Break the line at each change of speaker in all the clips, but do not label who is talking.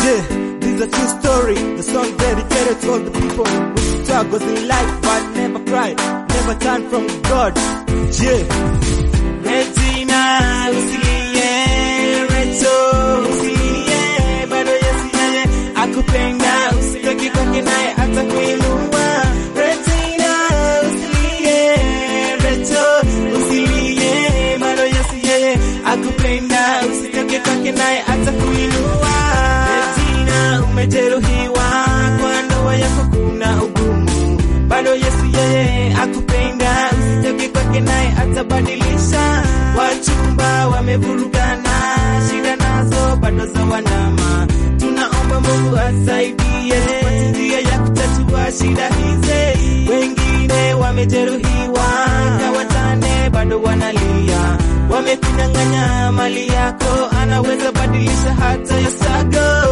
Yeah, this is a true story. The song dedicated to all the people who struggles in life but never cried, never turned from God. Yeah. Regina, usilie, Recho, usilie, bado Yesu yeye akupenda, usitoke kwake naye atakuinua. Regina, usilie, Recho, usilie, bado Yesu yeye akupenda, usitoke kwake naye atakuinua. Regina, umejeruhiwa kwa ndoa yako kuna ugumu, bado Yesu yeye akupenda, usitoke kwake naye atabadilisha. Wachumba wamevurugana, shida nazo bado za wanama, tunaomba Mungu asaidie tupate njia ya kutatua shida hizi. Wengine wamejeruhiwa, kawatane bado wanalia, wamekunyang'anya mali yako, anaweza badilisha hata ya sago.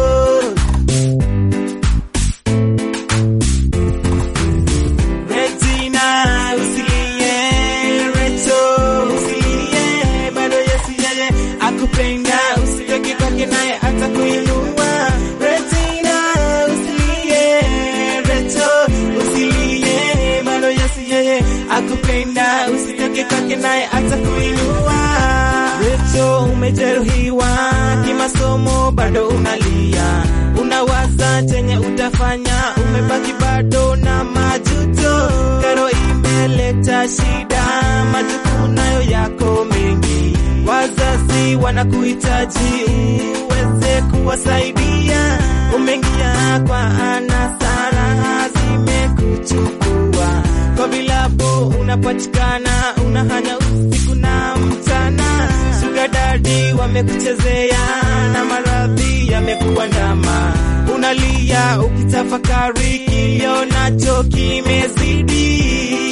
Regina, usilie, Recho, usilie, bado Yesu yeye akupenda, usitoke kwake naye atakuinua. Regina, usilie, Recho, usilie, bado Yesu yeye akupenda, usitoke kwake naye atakuinua. Recho, umejeruhiwa kimasomo, bado unalia, unawaza chenye utafanya, umebaki bado na majuto. Karo imeleta shida, majukumu nayo yako mengi, wazazi wanakuhitaji uweze kuwasaidia. Umeingia kwa anasa, raha zimekuchukua kwa vilabu, unapatikana unahanya usiku na mchana. Sugar daddy wamekuchezea na maradhi yamekuandama, unalia ukitafakari, kilio nacho kimezidi.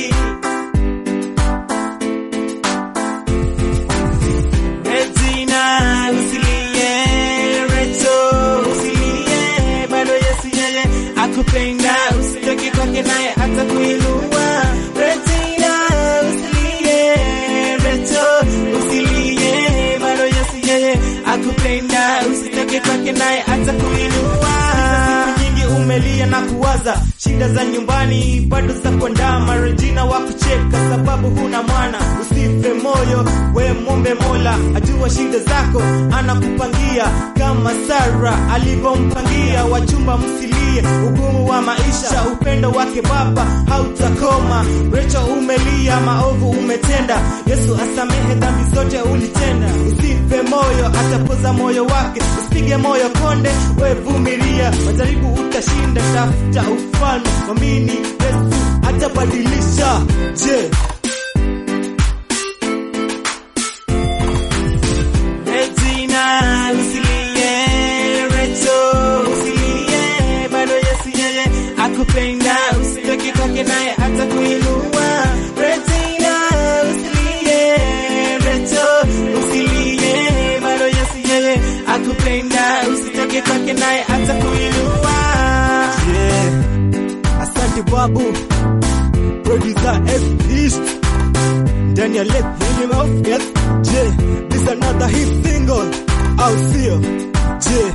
Regina, usilie, Recho, usilie, bado Yesu yeye akupenda, usitoke kwake naye atakuinua. Regina, usilie, Recho, usilie, bado Yesu yeye akupenda, usitoke kwake naye atakuinua. Siku nyingi umelia na kuwaza shida za nyumbani bado za kuandama. Regina wa kucheka sababu huna mwana, usife moyo, we mwombe Mola ajua shida zako, anakupangia kama Sara alivyompangia. Wachumba msilie ugumu wa maisha, upendo wake Baba hautakoma. Recho umelia, maovu umetenda, Yesu asamehe dhambi zote ulitenda. Usife moyo, atapoza moyo wake, usipige moyo konde, we vumilia, majaribu utashinda. Tafuta ufalme, mwamini Yesu atabadilisha. Je, Regina, usilie, Recho, usilie, bado Yesu yeye akupenda, usitoke kwake naye atakuinua. Regina, usilie, Recho, usilie, bado Yesu yeye akupenda, usitoke kwake naye atakuinua. Yeah. Asante babu, producer F East ndani ya Let Him Off, yes. Je, this another hit single, au sio? Je,